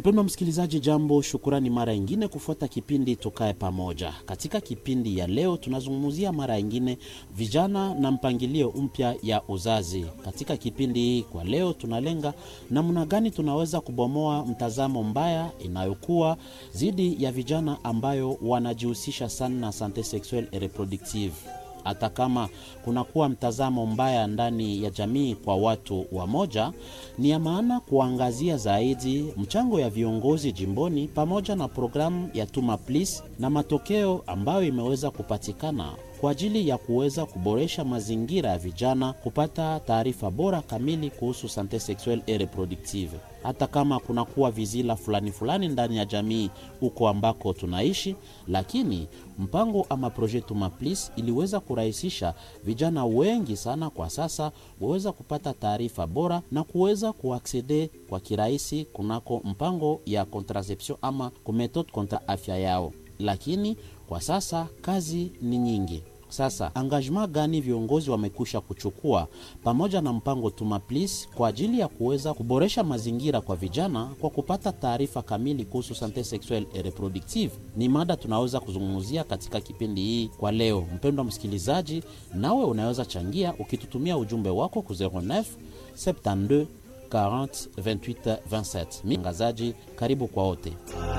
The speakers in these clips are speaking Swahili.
Mpendwa msikilizaji, jambo, shukurani mara ingine kufuata kipindi Tukae Pamoja. Katika kipindi ya leo tunazungumzia mara ingine vijana na mpangilio mpya ya uzazi. Katika kipindi hii kwa leo tunalenga namna gani tunaweza kubomoa mtazamo mbaya inayokuwa dhidi ya vijana ambayo wanajihusisha sana na sante sexuelle et reproductive hata kama kunakuwa mtazamo mbaya ndani ya jamii kwa watu wa moja, ni ya maana kuangazia zaidi mchango ya viongozi jimboni pamoja na programu ya Tuma Please na matokeo ambayo imeweza kupatikana kwa ajili ya kuweza kuboresha mazingira ya vijana kupata taarifa bora kamili kuhusu sante sexuelle et reproductive. Hata kama kunakuwa vizila fulani fulani ndani ya jamii huko ambako tunaishi, lakini mpango ama projet Tuma Please iliweza kurahisisha vijana wengi sana kwa sasa waweza kupata taarifa bora na kuweza kuaksede kwa kirahisi kunako mpango ya contraception ama kumetode kontra afya yao, lakini kwa sasa kazi ni nyingi. Sasa engagement gani viongozi wamekwisha kuchukua pamoja na mpango Tuma Please kwa ajili ya kuweza kuboresha mazingira kwa vijana kwa kupata taarifa kamili kuhusu sante sexuelle et reproductive? Ni mada tunaweza kuzungumzia katika kipindi hii kwa leo. Mpendwa msikilizaji, nawe unaweza changia ukitutumia ujumbe wako ku 09 72 40 28 27. Mtangazaji, karibu kwa wote.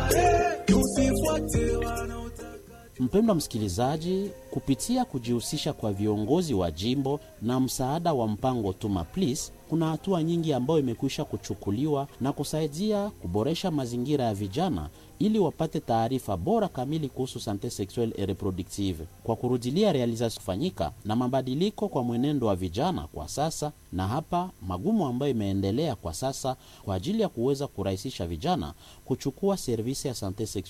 Mpendwa msikilizaji, kupitia kujihusisha kwa viongozi wa jimbo na msaada wa mpango Tuma Please, kuna hatua nyingi ambayo imekwisha kuchukuliwa na kusaidia kuboresha mazingira ya vijana ili wapate taarifa bora kamili kuhusu sante sexuelle et reproductive, kwa kurudilia realization kufanyika na mabadiliko kwa mwenendo wa vijana kwa sasa, na hapa magumu ambayo imeendelea kwa sasa kwa ajili ya kuweza kurahisisha vijana kuchukua servisi ya sante sexuelle